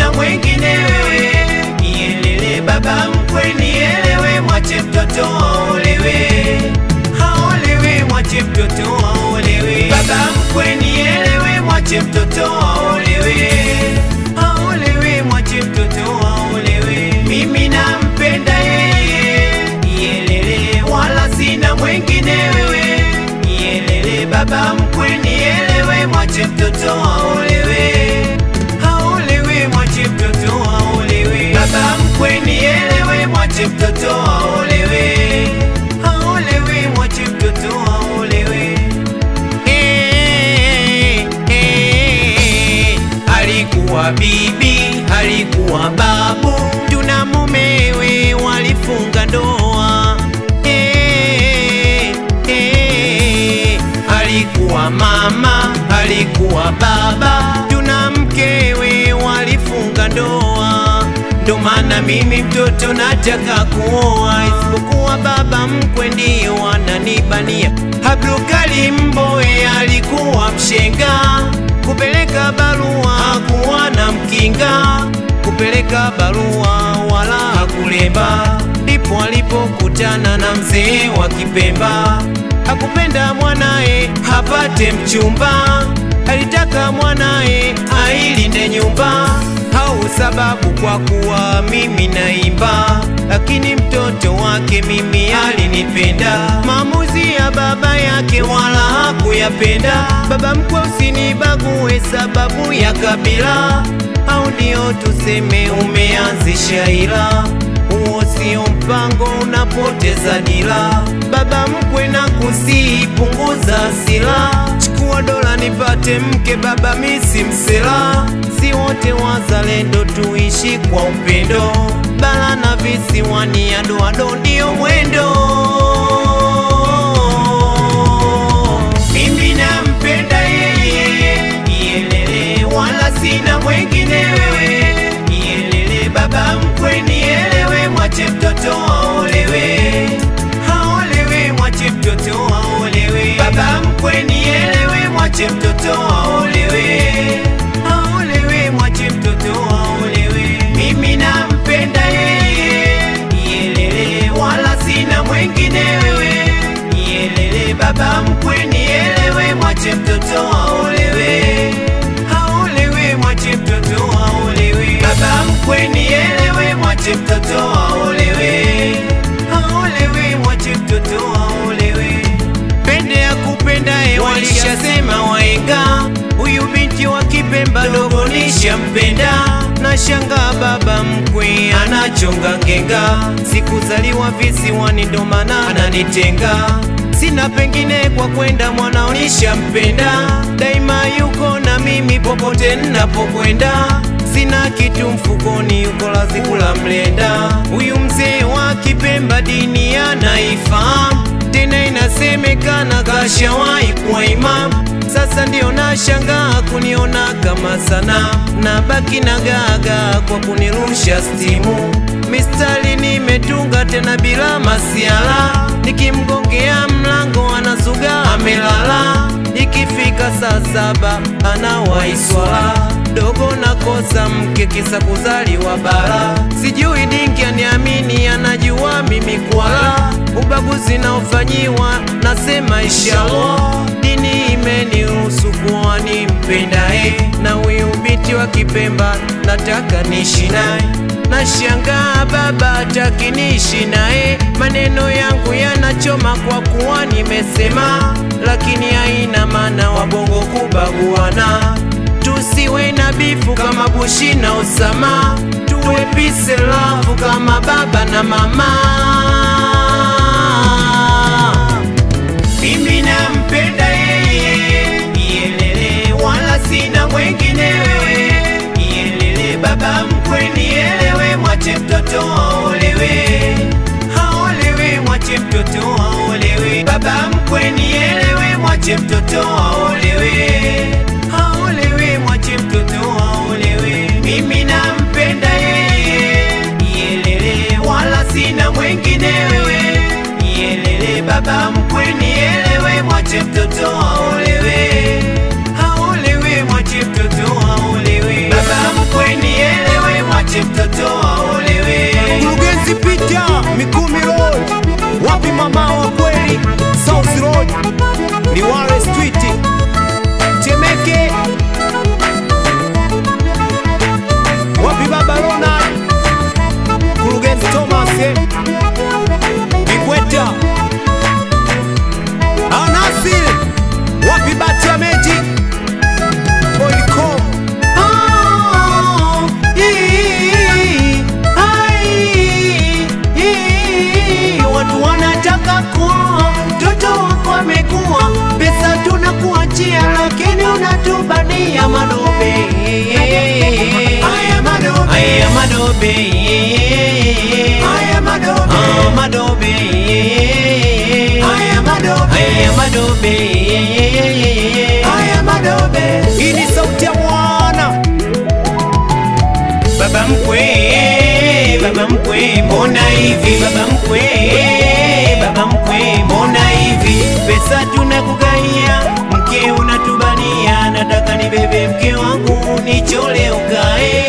sina mwengine wewe. Nielele baba mkwe, nielewe, mwache mtoto aolewe, aolewe, mwache mtoto aolewe. Baba mkwe, nielewe, mwache mtoto aolewe, aolewe, mwache mtoto aolewe. Mimi nampenda yeye, nielele, wala sina mwengine wewe. Nielele baba mkwe, nielewe, mwache mtoto aolewe, aolewe, mwache mtoto aolewe. Baba mkwe, nielewe, mwache mtoto aolewe, aolewe, mwache mtoto aolewe. Eh, eh, alikuwa bibi, alikuwa babu, tuna mumewe walifunga ndoa. Eh, eh, alikuwa mama, alikuwa baba, tuna mkewe walifunga ndoa. Ndo maana mimi mtoto nataka kuoa, isipokuwa baba mkwe ndio ananibania. Abdulkali Mbowe alikuwa mshenga, kupeleka barua hakuwa na mkinga, kupeleka barua wala hakulemba. Ndipo alipokutana na mzee wa Kipemba, hakupenda mwanaye hapate mchumba, alitaka mwanaye ailinde nyumba au sababu kwa kuwa mimi naimba, lakini mtoto wake mimi alinipenda. Maamuzi ya baba yake wala hakuyapenda. Baba mkwe, usinibague sababu ya kabila, au ndio tuseme umeanzisha ila huo sio mpango, unapoteza dira. Baba mkwe, na kusii punguza hasira, chukua dola nipate mke. Baba misi msela, si wote wazalendo, tuishi kwa upendo. Bara na visiwani, adoado ndio mwendo. Mimi nampenda yeye, nielele, wala sina mwengine wewe. Nielele baba mkwe, nielewe, mwache mtoto aolewe, aolewe, mwache mtoto aolewe. Baba mkwe, nielewe, mwache mtoto aolewe, aolewe, mwache mtoto aolewe. Mimi nampenda yeye, nielele, wala sina mwengine wewe. Nielele baba mkwe, nielewe, mwache mtoto aolewe, aolewe, mwache mtoto aolewe. Baba mkwe, nielewe, mwache mtoto aolewe, aolewe, mwache mtoto aolewe. Pende ya kupenda e, walishasema waenga, huyu binti wa Kipemba dogo nishampenda. Na shanga baba mkwe anachonga ngenga, sikuzaliwa visiwani ndo maana ananitenga. Sina pengine kwa kwenda, mwanao nishampenda, daima yuko na mimi popote ninapokwenda. Sina kitu mfukoni, yuko lazi kula mlenda. Huyu mzee wa Kipemba dini anaifahamu tena inasemekana kashawahi kuwa imamu. Sasa ndio nashangaa kuniona kama sana, na baki na gaga kwa kunirusha stimu. Mistari nimetunga tena bila masiala, nikimgongea mlango anazuga amelala. Ikifika saa saba anawahi swala dogo nakosa mke kisa kuzaliwa bara. Sijui dingi aniamini, anajua mimi kwala. Ubaguzi naofanyiwa nasema inshallah, dini imeniruhusu kuwa nimpendaye, na huyu binti wa Kipemba nataka niishi naye. Nashangaa baba hataki niishi naye, maneno yangu yanachoma kwa kuwa nimesema, lakini haina maana wabongo kubaguana tusiwe na bifu kama Bushi na Osama, tuwe peace and love kama baba na mama. Mimi nampenda yeye, nielele, wala sina mwengine wewe. Nielele baba mkwe, nielewe, mwache mtoto aolewe, aolewe, mwache mtoto aolewe. Baba mkwe, nielewe, mwache mtoto aolewe, aolewe, mwache mtoto aolewe. Mimi nampenda yeye, nielele, wala sina mwengine wewe. Nielele baba mkwe, nielewe, mwache mtoto aolewe, aolewe, mwache mtoto aolewe. Baba mkwe, nielewe madobe haya madobe Ah, madobe haya madobe haya madobe haya madobe hii ni sauti ya mwana baba mkwe baba mkwe mbona hivi baba mkwe baba mkwe mbona hivi pesa tunakugaia mke unatubania nataka nibebe mke wangu nichole ukae